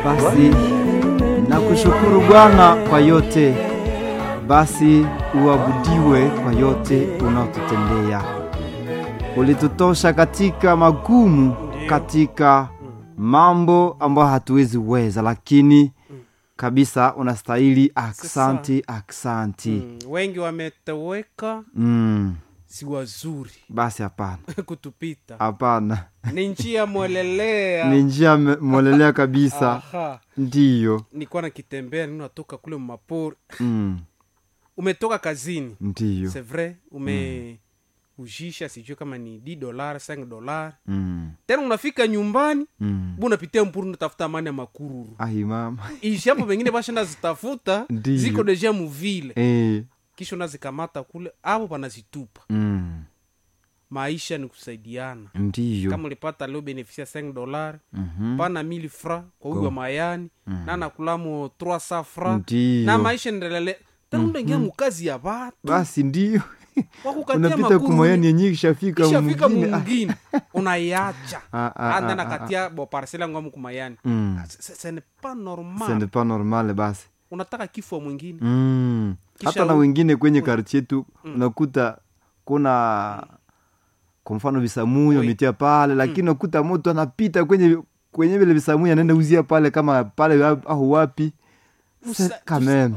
Basi nakushukuru Bwana kwa yote, basi uabudiwe kwa yote unaotutendea. Ulitutosha katika magumu, katika mambo ambayo hatuwezi weza, lakini kabisa unastahili. Aksanti, aksanti. Mm, wengi wametoweka Mm, si wazuri basi hapana, kutupita hapana, ni njia mwelelea ni njia me- mwelelea kabisa, Aha. ndiyo. nilikuwa nakitembea nini natoka kule mapori Mm, umetoka kazini ndiyo. c'est vrai ume ujisha sijui kama ni d dolar 5 dolar Mm, tena unafika nyumbani mm. bu unapitia mpuru unatafuta amani ya makururu Ai mama ishi hapo pengine bashenda zitafuta Ndiyo. ziko deja muvile eh. kisha unazikamata kule avo panazitupa mm. maisha ni kusaidiana ndiyo kama ulipata leo benefisia 5 dolar Mhm. pana 1000 fra kwa huyu wa mayani na nakulamo 300 fra Ndiyo. na maisha ndelele tena unaingia mukazi ya watu basi ndiyo wakukatia unapita makuru kumayani yenye ishafika ishafika mwingine. Ah, mungine unaiacha Ah, ah, anda ah, nakatia bo parcele yangu amu kumayani mm. ce n'est pas Ce normal n'est pas normal basi unataka kifo mwingine mm. Kisha hata na u- wengine kwenye kartie tu unakuta kuna kwa mfano visamuyo Oui. ametia pale lakini unakuta moto anapita kwenye kwenye vile visamuyo anaenda uzia pale kama pale au wapi Usa- kameme